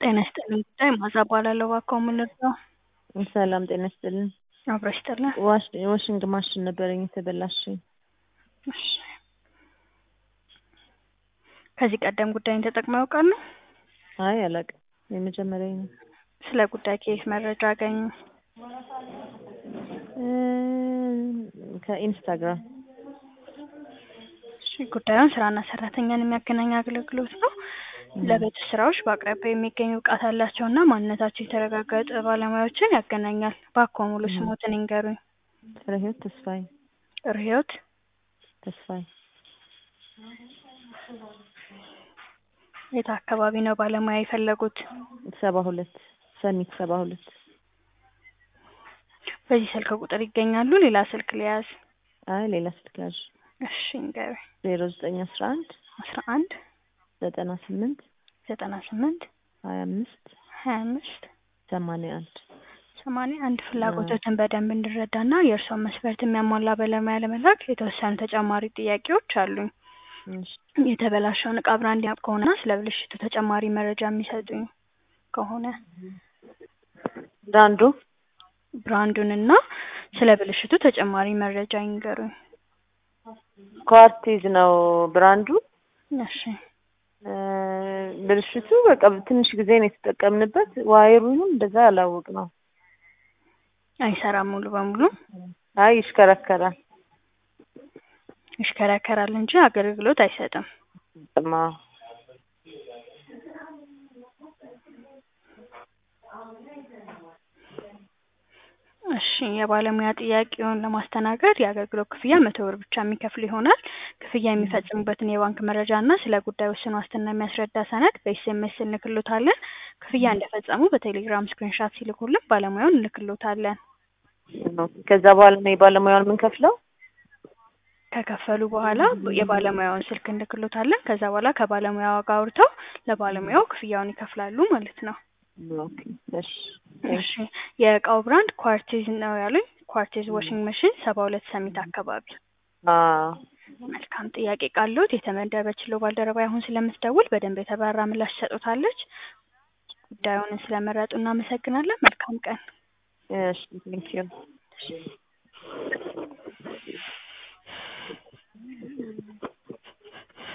ጤና ይስጥልኝ ጉዳይ ማዛ እባላለሁ እባክዎ ምን ልርዳዎ? ሰላም ጤና ይስጥልኝ። አብሮ ይስጥልን። ዋሽ ዋሽንግ ማሽን ነበረኝ የተበላሸ። እሺ ከዚህ ቀደም ጉዳይን ተጠቅመው ያውቃሉ? አይ አላውቅም፣ የመጀመሪያዬ ነው። ስለ ጉዳይ ከየት መረጃ አገኙ? እ ከኢንስታግራም እሺ ጉዳዩን ስራና ሰራተኛን የሚያገናኝ አገልግሎት ነው። ለቤት ውስጥ ስራዎች በአቅራቢያው የሚገኙ ብቃት ያላቸውና ማንነታቸው የተረጋገጠ ባለሙያዎችን ያገናኛል። እባክዎ ሙሉ ስሞትን ይንገሩኝ? ፍሬህይወት ተስፋዬ ርህዮት ተስፋዬ የት አካባቢ ነው ባለሙያ የፈለጉት? ሰባ ሁለት ሰሚት ሰባ ሁለት በዚህ ስልክ ቁጥር ይገኛሉ? ሌላ ስልክ ልያዝ? አይ ሌላ ስልክ ያዥ እሺ ይንገሩኝ? ዜሮ ዘጠኝ አስራ አንድ አስራ አንድ ዘጠና ስምንት ዘጠና ስምንት ሀያ አምስት ሀያ አምስት ሰማንያ አንድ ሰማንያ አንድ ፍላጎቶትን በደንብ እንድረዳና የእርስዎን መስፈርት የሚያሟላ ባለሙያ ለመላክ የተወሰኑ ተጨማሪ ጥያቄዎች አሉኝ። እሺ የተበላሸውን እቃ ብራንድ ያውቁ ከሆነና ስለ ብልሽቱ ተጨማሪ መረጃ የሚሰጡኝ ከሆነ ብራንዱ ብራንዱንና ስለ ብልሽቱ ተጨማሪ መረጃ ይንገሩኝ? ኳርቲዝ ነው ብራንዱ። እሺ እ ብልሽቱ በቃ ትንሽ ጊዜ ነው የተጠቀምንበት። ዋይሩንም እንደዛ አላወቅ ነው። አይሰራም ሙሉ በሙሉ አይ ይሽከረከራል። ይሽከረከራል እንጂ አገልግሎት አይሰጥም። ጥማ እሺ የባለሙያ ጥያቄውን ለማስተናገድ የአገልግሎት ክፍያ መቶ ብር ብቻ የሚከፍሉ ይሆናል። ክፍያ የሚፈጽሙበትን የባንክ መረጃ እና ስለ ጉዳዩ ውስን ዋስትና የሚያስረዳ ሰነድ በኤስኤምኤስ እንልክሎታለን። ክፍያ እንደፈጸሙ በቴሌግራም ስክሪንሻት ሲልኩልን ባለሙያውን እንልክሎታለን። ከዛ በኋላ ነው የባለሙያውን የምንከፍለው? ከከፈሉ በኋላ የባለሙያውን ስልክ እንልክሎታለን። ከዛ በኋላ ከባለሙያዋ ጋር አውርተው ለባለሙያው ክፍያውን ይከፍላሉ ማለት ነው። ኦኬ እሺ እሺ የእቃው ብራንድ ኳርቲዝ ነው ያሉኝ። ኳርቲዝ ዋሽንግ መሽን ሰባ ሁለት ሰሚት አካባቢ። አዎ መልካም ጥያቄ ካለዎት የተመደበችለው ባልደረባ አሁን ስለምትደውል በደንብ የተብራራ ምላሽ ትሰጡታለች። ጉዳዩን ስለመረጡ እናመሰግናለን። መልካም ቀን። እሺ ቴንኪው